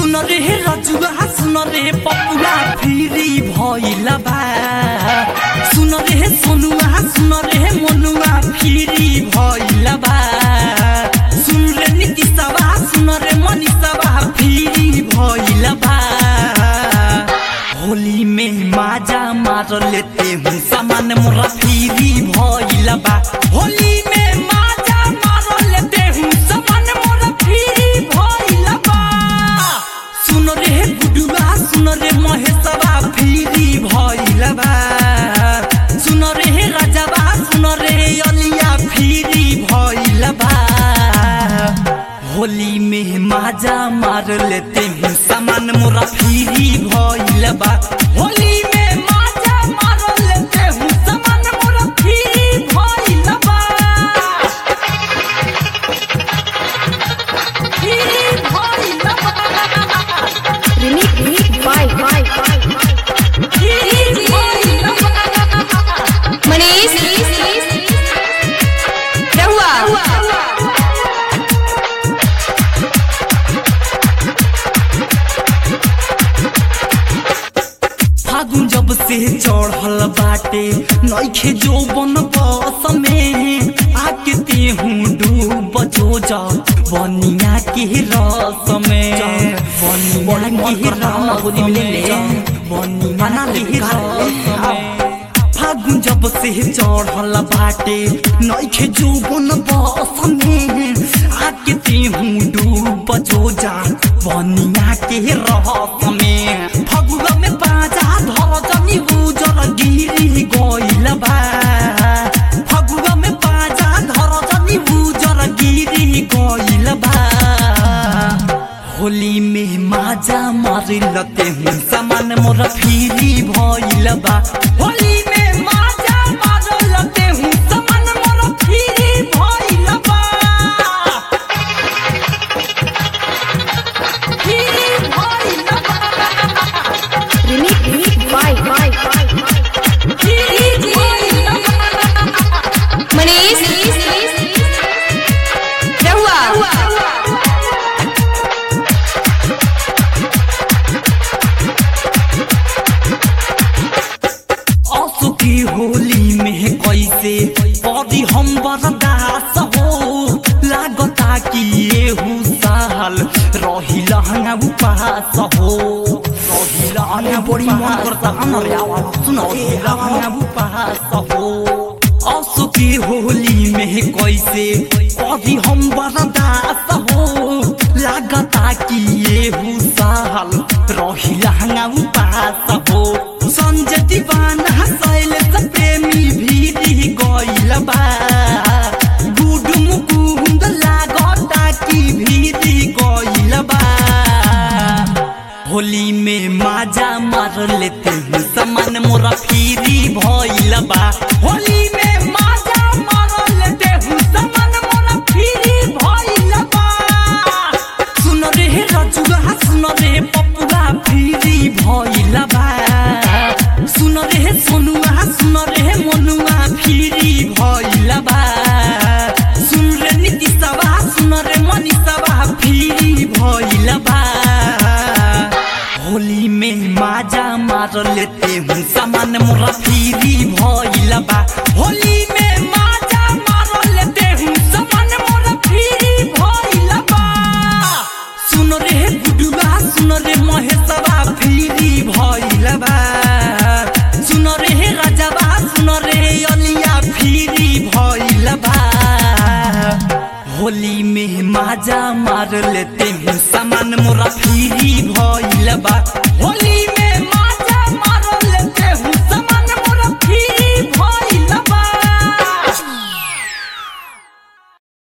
सुन रे रजुआ सुन रे पपुआ फिरी भइला बा सुन रे सोनुआ सुन रे मनुआ फिरी भइला बा सुन रे नीतिशवा सुन रे मनीषवा फिरी भइला बा होली में माजा मार लेते हूँ सामान मोरा फिरी भइला बा होली में माजा मार लेते हूँ सामान मोरा फिरी भइला बा सुन रे गुडुआ सुन रे महेशवा फिरी भइला बा सुन रे राजावा सुन रे अलिया फिरी भइला बा होली में माजा मार लेते हैं सामान मोरा फिरी भइल बा होली में माजा मार लेते हैं सामान मोरा फिरी भइल बा फिरी भइल बा Remix, remix, bye, bye, bye, bye. फिरी भइल बा मनीष रहुआ फागुन जब से चढ़ल बाटे नइखे जो बन बस में आके ते हूँ डूब जो जा बनिया के रस में बनिया के रस में बनिया के रस में फागुन जब से चढ़ल बाटे नइखे जो बन बस में आके ते हूँ डूब जो जा बनिया के रस में फगुआ में बाजा धर जनी उजर गिरी गइल बा फगुआ में बाजा धर जनी उजर गिरी गइल बा होली में माजा मारी लते हूँ सामान मोर फिरी भइल बा होली में माजा मार लते हूँ सामान मोर फिरी भइल बा फिरी भइल बा remix, remix, bye, bye, bye, bye. फिरी भइल बा मनीष रहुआ असु की होली में कैसे परी हम बर्दास हो लागता कि एहू साल रही लहंगा उपास हो रही लहंगा बड़ी मन करता अनर आवाज सुन रही लहंगा उपास हो असु की होली में कैसे परी हम बर्दास हो लागता कि एहू साल रही लहंगा उपास हो संजय दीवाना शैलेश प्रेमी भीरी गइल बा गुड मुकुंद लागता कि भीरी गइल बा होली में माजा मार लेते हैं सामान मोरा फिरी भइल बा होली में माजा मार लेते हैं सामान मोरा फिरी भइल बा सुन रे रजुआ सुन रे पपुआ फिरी भइल बा सुन रे सोनुआ सुन रे मनुआ फिरी भइल बा सुन रे नीतिशवा सुन रे मनीषवा फिरी भइल बा होली में माजा मार लेते हूँ सामान मोरा फिरी भइल बा होली में माजा मार लेते हूँ सामान मोरा फिरी भइल बा सुन रे गुडुआ सुन रे महेशवा फिरी भइल बा सुन रे राजावा सुन रे अलिया फिरी भइल बा होली में माजा मार लेते हैं सामान मोरा फिरी भइल बा होली